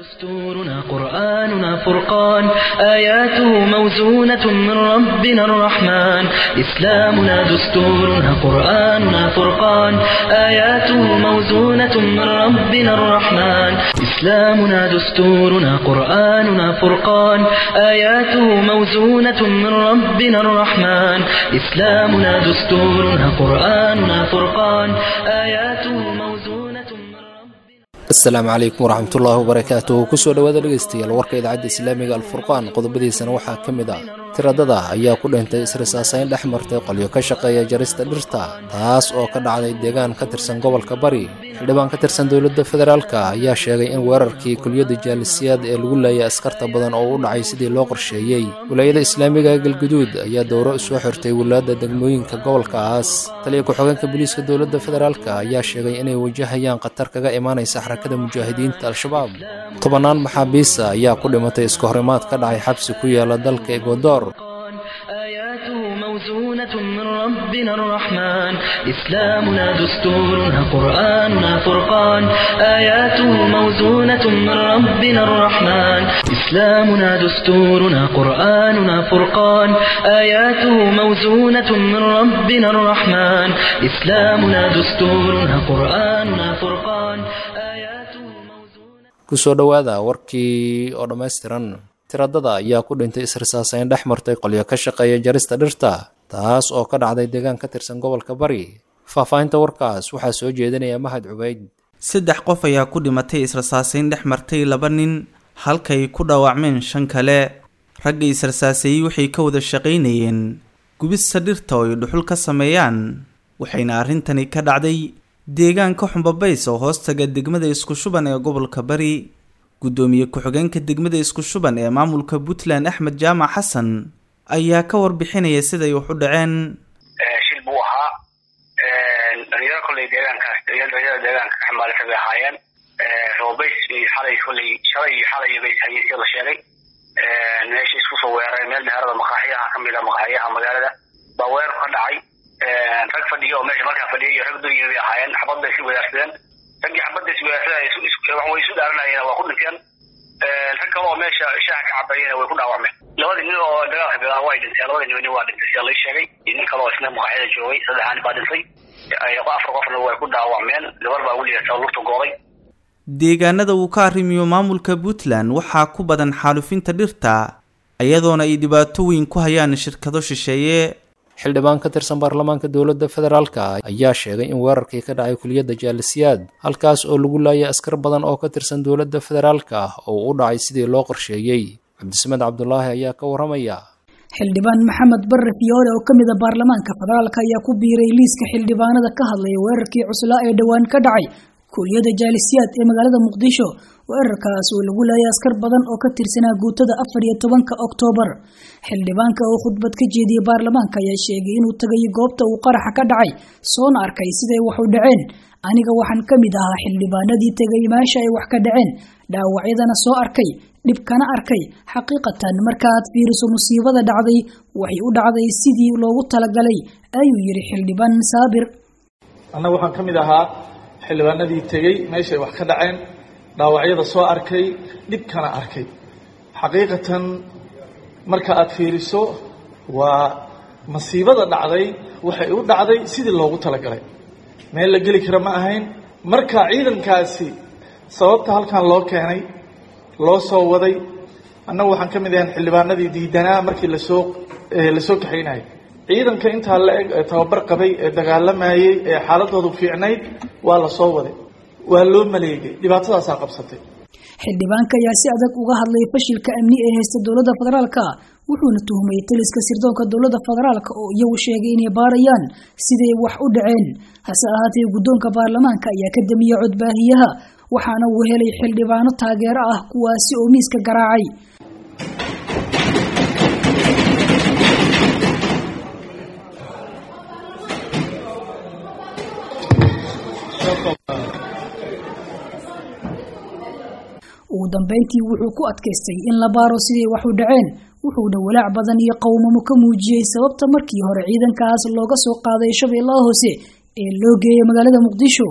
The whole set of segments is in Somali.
دستورنا قرآننا فرقان آياته موزونة من ربنا الرحمن إسلامنا دستورنا قرآننا فرقان آياته موزونة من ربنا الرحمن إسلامنا دستورنا قرآننا فرقان آياته موزونة من ربنا الرحمن إسلامنا دستورنا قرآننا فرقان آياته موزونة من ربنا asalaamu calaykum waraxmatullaahi wabarakaatuh kusoo dhowaada dhegeystayaal warka idaacadda islaamiga alfurqaan qodobadiisana waxaa ka mid ah tiradada ayaa ku dhintay israsaasayn dhex martay qolyo ka shaqeeya jarista dhirta taas oo ka dhacday deegaan ka tirsan gobolka bari xildhibaan ka tirsan dowladda federaalka ayaa sheegay in weerarkii kuliyadda jaalisiyaad ee lagu laayay askarta badan oo u dhacay sidii loo qorsheeyey wilaayada islaamiga galguduud ayaa dowro soo xirtay wilaada degmooyinka gobolkaas taliya ku-xigeenka booliiska dowladda federaalka ayaa sheegay inay wajahayaan khatar kaga imaanaysa xarakada mujaahidiinta al-shabaab tobannaan maxaabiista ayaa ku dhimatay iska horimaad ka dhacay xabsi ku yaala dalka ekwador آياته موزونة من ربنا الرحمن إسلامنا دستورنا قرآننا فرقان آياته موزونة من ربنا الرحمن إسلامنا دستورنا قرآننا فرقان آياته موزونة من ربنا الرحمن إسلامنا دستورنا قرآننا فرقان آياته موزونة kusoo dhowaada warkii oo dhammaystiran tiradada ayaa ku dhintay israsaasayn dhex martay qolyo ka shaqeeya jarista dhirta taas oo ka dhacday deegaan ka tirsan gobolka bari faahfaahinta warkaas waxaa soo jeedinaya mahad cubayd saddex qof ayaa ku dhimatay israsaasayn dhex martay laba nin halkay ku dhaawacmeen shan kale ragga israsaaseeyey waxay ka wada shaqaynayeen gubista dhirta oo ay dhuxul ka sameeyaan waxayna arrintani ka dhacday deegaanka xumbabays oo hoostaga degmada isku shuban ee gobolka bari guddoomiye ku-xigeenka degmada isku shuban ee maamulka puntland axmed jaamac xasan ayaa ka warbixinaya siday wax u dhaceen shil buu ahaa dhalinyaro kolley deegaankaas dhalinyarada deegaanka ka xambaalisa bay ahaayeen roobays iyo xalay kolley shalay iyo xalay bay hayeen sida la sheegay meesha isku soo weeraray meel meherada maqaaxiyaha ka mid a maqaaxiyaha magaalada baa weerar ka dhacay rag fadhiya oo meesha markaa fadhiyay iyo rag dunyada bay ahaayeen xabad bay isu wadaarsadeen raggii xabadda iswadaarsadaya way isu dhaaranayeen waa ku dhinteen rag kale oo meesha shaaha ka cabayena way ku dhaawacmeen labadii nin oo dagaalka bilaaba way dhinteen labadii nin waa dhintay sida lay sheegay iyo nin kale oo isna maqaaxyada joogay saddexaan baa dhintay afar qofna way ku dhaawacmeen gabar baa weligeesa lugta gooday deegaanada uu ka arrimiyo maamulka puntland waxaa ku badan xaalufinta dhirta iyadoona ay dhibaato weyn ku hayaan shirkado shisheeye xildhibaan ka tirsan baarlamaanka dowladda federaalka ayaa sheegay in weerarkii ka dhacay kuliyadda jaalisiyaad halkaas oo lagu laayay askar badan oo ka tirsan dowladda federaalka oo u dhacay sidii loo qorsheeyey cabdisamed cabdulaahi ayaa ka warramaya xildhibaan maxamed barre fiyoore oo ka mid a baarlamaanka federaalka ayaa ku biiray liiska xildhibaanada ka hadlaya weerarkii cuslaa ee dhowaan ka dhacay kuuliyada jaalisiyaad ee magaalada muqdisho weerarkaas oo lagu laayay askar badan oo ka tirsanaa guutada afar iyo tobanka oktoobar xildhibaanka oo khudbad ka jeediyey baarlamaanka ayaa sheegay inuu tagay goobta uu qaraxa ka dhacay soona arkay siday wax u dhaceen aniga waxaan ka mid ahaa xildhibaanadii tegay meesha ay wax ka dhaceen dhaawacyadana soo arkay dhibkana arkay xaqiiqatan markaaad fiiriso musiibada dhacday waxay u dhacday sidii loogu talagalay ayuu yidhi xildhibaan saabir annaga waxaan ka mid ahaa xildhibaanadii tegey meeshay wax ka dhaceen dhaawacyada soo arkay dhibkana arkay xaqiiqatan marka aad fiiriso waa masiibada dhacday waxay u dhacday sidii loogu talagalay meel la geli kara ma ahayn marka ciidankaasi sababta halkan loo keenay loo soo waday annagu waxaan ka mid ahayn xildhibaanadii diidanaa markii lasoo lasoo kaxaynayay ciidanka intaa la eg ee tababar qabay ee dagaalamayey ee xaaladoodu fiicnayd waa la soo waday waa loo maleegay dhibaatadaasaa qabsatay xildhibaanka ayaa si adag uga hadlay fashilka amni ee haysta dowladda federaalka wuxuuna tuhmay taliska sirdoonka dowladda federaalka oo iyagu sheegay inay baarayaan siday wax u dhaceen hase ahaatee guddoonka baarlamaanka ayaa ka damiyey codbaahiyaha waxaana uu helay xildhibaano taageero ah kuwaasi oo miiska garaacay ugu dambeyntii wuxuu ku adkaystay in la baaro siday wax u dhaceen wuxuuna walaac badan iyo qowmamo ka muujiyey sababta markii hore ciidankaas looga soo qaaday shabeellaha hoose ee loo geeyay magaalada muqdisho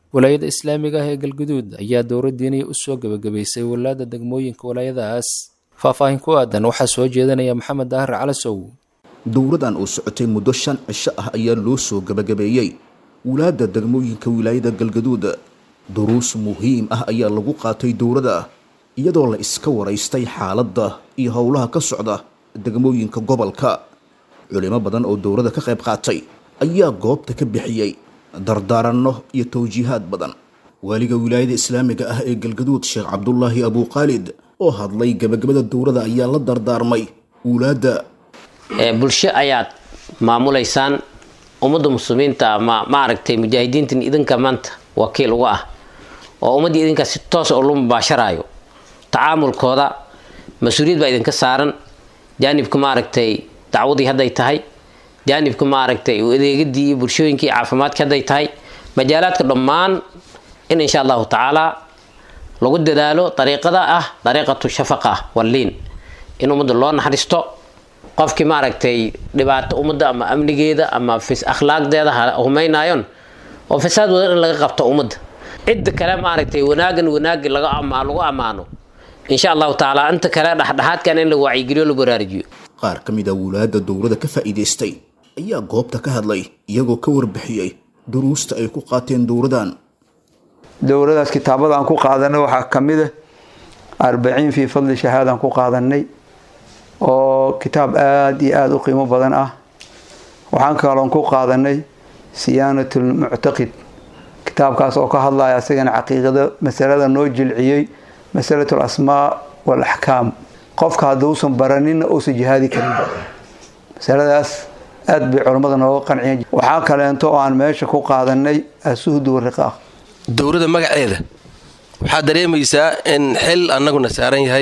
walaayada islaamiga ah ee galguduud ayaa dowra diiniya u soo gebagabaysay walaada degmooyinka walaayadaas faahfaahin ku aadan waxaa soo jeedanaya maxamed daahir calasow dowradan oo socotay muddo shan cisho ah ayaa loo soo gebagabeeyey wulaadda degmooyinka wilaayada galgaduud duruus muhiim ah ayaa lagu qaatay dowrada iyadoo la iska waraystay xaaladda iyo howlaha ka socda degmooyinka gobolka culimo badan oo dowrada ka qayb qaatay ayaa goobta ka bixiyey dardaaranno iyo tawjiihaad badan waaliga wilaayada islaamiga ah ee galgaduud sheekh cabdulaahi abuukhaalid oo hadlay gebagabada dowrada ayaa la dardaarmay wulaadda bulsho ayaad maamulaysaan ummadda muslimiinta ama maaragtay mujaahidiintan idinka maanta wakiil uga ah oo ummaddii idinka si toos oo lu mubaasharaayo tacaamulkooda mas-uuliyad baa idinka saaran jaanibka maaragtay dacwadii hadday tahay jaanibka maaragtay adeegadii iyo bulshooyinkii caafimaadka hadday tahay majaalaadka dhammaan in insha allahu tacaala lagu dadaalo dariiqada ah dariiqatu shafaqa walliin in ummadda loo naxariisto qofkii maaragtay dhibaato ummadda ama amnigeeda ama akhlaaqdeeda humaynayon oo fasaad wadan in laga qabto ummadda cidda kale maaragtay wanaagan wanaagi lagu ammaano insha allahu tacaala inta kale dhexdhexaadkan in la wacyigeliyo la baraarujiyo qaar ka mid a wulaadda dowrada ka faa'iidaystay ayaa goobta ka hadlay iyagoo ka warbixiyey duruusta ay ku qaateen dowradan dowladaas kitaabada aan ku qaadanay waxaa ka mid ah arbaciin fii fadli shahaadaan ku qaadanay oo kitaab aada iyo aada u qiimo badan ah waxaan kaloon ku qaadanay siyaanatulmuctaqid kitaabkaas oo ka hadlaya asagana caqiiqada masalada noo jilciyey masalatul asmaa wal axkaam qofka hadduusan baraninna uusan jihaadi karinba masaladaas aada bay culammada nooga qanciyeen waxaa kaleento oo aan meesha ku qaadanay asuhdu wariqaaq dowladda magaceeda waxaad dareemaysaa in xil annaguna saaran yahay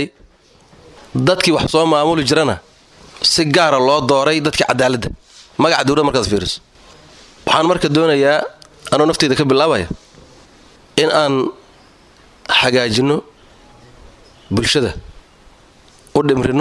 dadkii wax soo maamuli jirana si gaara loo dooray dadkii cadaaladda magaca dowladda markaad fiiriso waxaan marka doonayaa anuu nafteyda ka bilaabaya in aan hagaajinno bulshada u dhimrino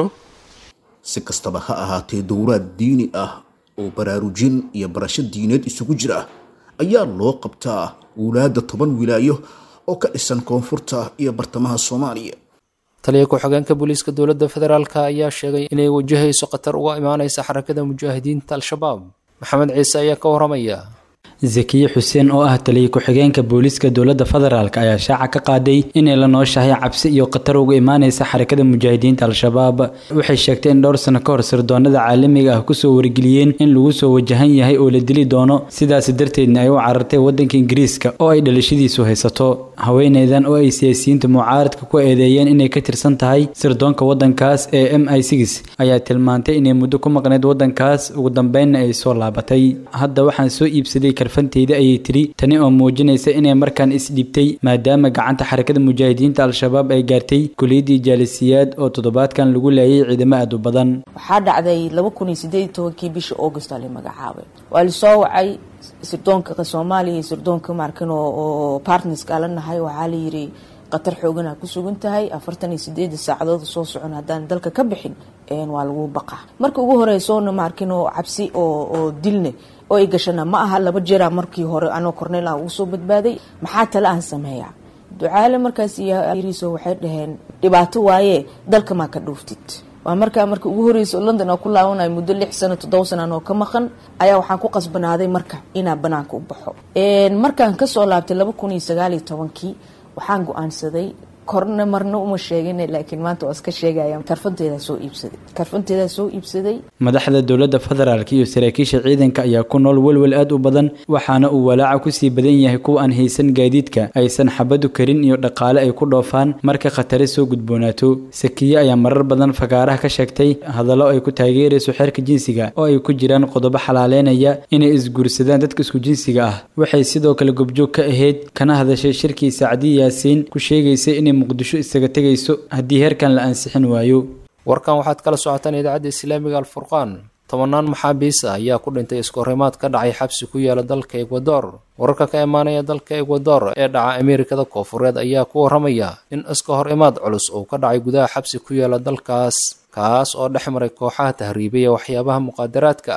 si kastaba ha ahaatee dowraad diini ah oo baraarujin iyo barasho diineed isugu jira ayaa loo qabtaa wulaadda toban wilaayo oo ka dhisan koonfurta iyo bartamaha soomaaliya taliya ku-xigeenka booliiska dowladda federaalk ayaa sheegay inay wajahayso khatar uga imaanaysa xarakada mujaahidiinta al-shabaab maxamed ciise ayaa ka waramaya zakiye xuseen oo ah taliya ku-xigeenka booliiska dowladda federaalk ayaa shaaca ka qaaday inay la nooshahay cabsi iyo khatar uga imaanaysa xarakada mujaahidiinta al-shabaab waxay sheegtay in dhowr sano ka hor sirdoonada caalamiga ah kusoo wargeliyeen in lagu soo wajahan yahay oo la dili doono sidaas darteedna ay u carartay wadanka ingiriiska oo ay dhalashadiisu haysato haweeneydan oo ay siyaasiyiinta mucaaradka ku eedeeyeen inay ka tirsan tahay sirdoonka wadankaas ee m i six ayaa tilmaantay inay muddo ku maqnayd wadankaas ugu dambeynna ay soo laabatay hadda waxaan soo iibsaday karfanteyda ayay tiri tani oo muujinaysa inay markaan isdhibtay maadaama gacanta xarakada mujaahidiinta al-shabaab ay gaartay kuliyadii jaalisiyaad oo toddobaadkan lagu laayay ciidamo aad u badan waxaa dhacday laba kun iyo sideed tobankii bishii august aa la magacaabay waa lasoo wacay sirdoonka soomaaliya iyo sirdoonka markan oo partnerska la nahay waxaa la yiri qatar xoogan aa ku sugan tahay afartan iyo sideeda saacadood soo socon haddaan dalka ka bixin waa lagu baqa marka ugu horeysoona maarkin oo cabsi oo dilne oo ay gashana ma aha laba jeera markii hore anoo cornel ah ugu soo badbaaday maxaa tale aan sameeyaa ducaale markaas iyoriiso waxay dhaheen dhibaato waaye dalka maa ka dhuuftid waa markaa marka ugu horeysa london oo ku laabanayo muddo lix sano toddoba sana oo ka maqan ayaa waxaan ku qasbanaaday marka inaa banaanka u baxo markaan kasoo laabtay laba kun iyo sagaaliyo tobankii waxaan go-aansaday korna marna uma sheegin laakiin maanta waa iska sheegaya karfanteedaa soo iibsaday karfanteedaa soo iibsaday madaxda dowladda federaalk iyo saraakiisha ciidanka ayaa ku nool welwel aad u badan waxaana uu walaaca kusii badan yahay kuwa aan haysan gaadiidka aysan xabadu karin iyo dhaqaale ay ku dhoofaan marka khatare soo gudboonaato sakiye ayaa marar badan fagaaraha ka sheegtay hadallo ay ku taageerayso xeerka jinsiga oo ay ku jiraan qodobo xalaaleynaya inay isguursadaan dadka isku jinsiga ah waxay sidoo kale gobjoog ka ahayd kana hadashay shirkii sacdi yaasiin ku sheegaysay inay muqdisho isaga tegayso haddii heerkan la ansixin waayo warkan waxaad kala socotaan idaacadda islaamiga alfurqaan tobanaan maxaabiis ah ayaa ku dhintay iskohorimaad ka dhacay xabsi ku yaala dalka ekwador wararka ka imaanaya dalka ekwador ee dhaca ameerikada koofureed ayaa ku waramaya in iskahorimaad culus uu ka dhacay gudaha xabsi ku yaala dalkaas kaas oo dhex maray kooxaha tahriibaya waxyaabaha muqaadaraadka ah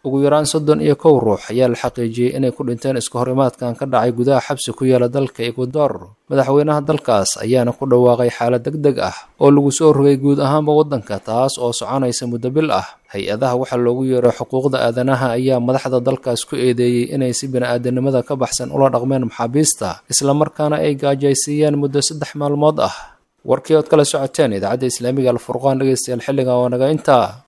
ugu yaraan soddon iyo kow ruux ayaa la xaqiijiyey inay ku dhinteen isku horimaadkan ka dhacay gudaha xabsi ku yaala dalka ekwador madaxweynaha dalkaas ayaana ku dhawaaqay xaalad deg deg ah oo lagu soo rogay guud ahaanba waddanka taas oo soconaysa muddo bil ah hay-adaha waxaa loogu yeeray xuquuqda aadanaha ayaa madaxda dalkaas ku eedeeyey inay si bini-aadanimada ka baxsan ula dhaqmeen maxaabiista islamarkaana ay gaajaysiiyeen muddo saddex maalmood ah warkii ood kala socoteen idaacadda islaamiga alfurqaan dhegeystayaal xilligan waa naga intaa